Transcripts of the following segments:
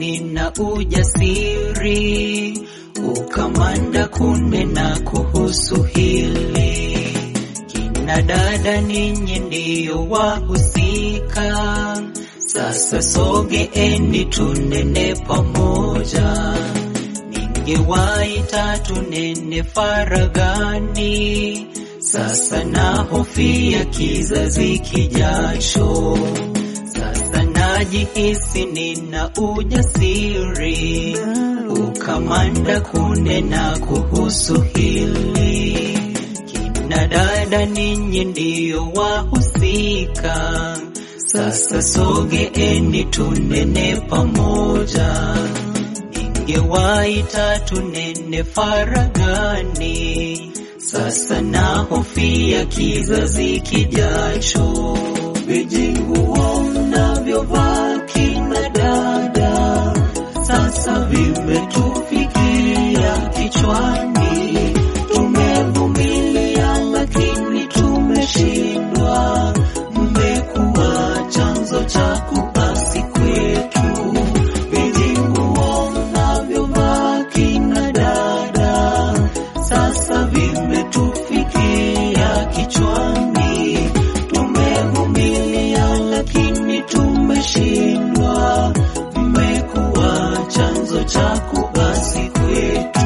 nina ujasiri, ukamanda kunena kuhusu hili. Kina dada, ninyi ndiyo wahusika, sasa sogeeni tunene pamoja. Ningewaita tunene faragani, sasa nahofia kizazi kijacho. Sasa najihisi nina ujasiri, ukamanda kunena kuhusu hili. Kina dada, ninyi ndiyo wahusika, sasa sogeeni tunene pamoja. Ningewaita tunene faragani, sasa nahofia kizazi kijacho. Vijinguo mnavyovaa kina dada, sasa vimetufikia kichwani. Tumevumilia lakini tumeshindwa, mmekuwa chanzo cha kubasi kwetu. Vijinguo mnavyovaa kina dada, sasa vimetufikia kichwani. Tumevumilia lakini tumeshindwa, mmekuwa chanzo cha kubasi kwetu.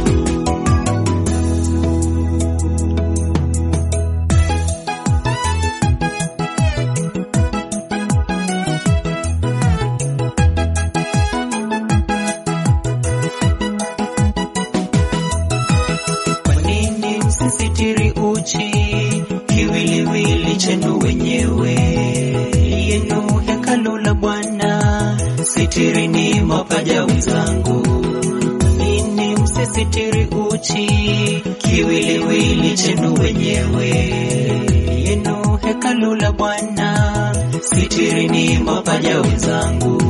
Kwa nini msisitiri uchi kiwiliwili chenu wenyewe? Yenu hekalu la Bwana, sitirini mapaja wenzangu. Kwa nini msisitiri uchi kiwiliwili chenu wenyewe? Yenu hekalu la Bwana, sitirini mapaja wenzangu.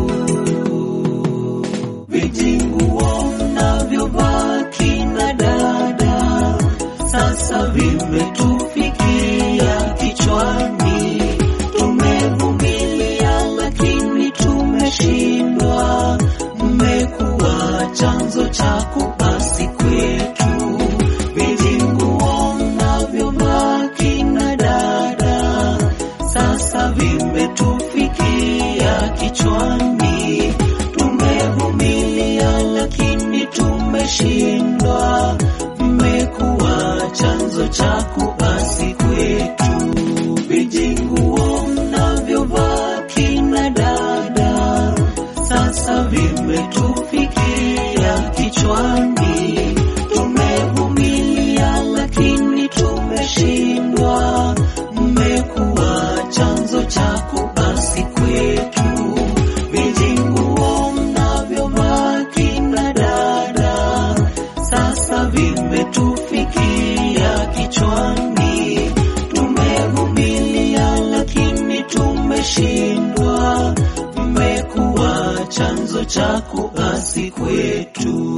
Vijinguo mnavyovaa kina dada, sasa vimetufikia kichwani. Tumevumilia lakini tumeshindwa, mmekuwa chanzo cha kubasi kwetu. Vijinguo mnavyovaa kina dada, sasa vimetufikia kichwani. Tumevumilia lakini tumeshindwa, mmekuwa chanzo cha kubasi kwetu. Vijinguo mnavyovaa kina dada, sasa vimetufikia kichwani. Tumevumilia lakini tumeshindwa, mmekuwa chanzo cha kubasi kwetu. Vijinguo mnavyovaa kina dada, sasa vimetufikia kichwani. Tumevumilia lakini tumeshindwa, mmekuwa chanzo cha kubasi kwetu.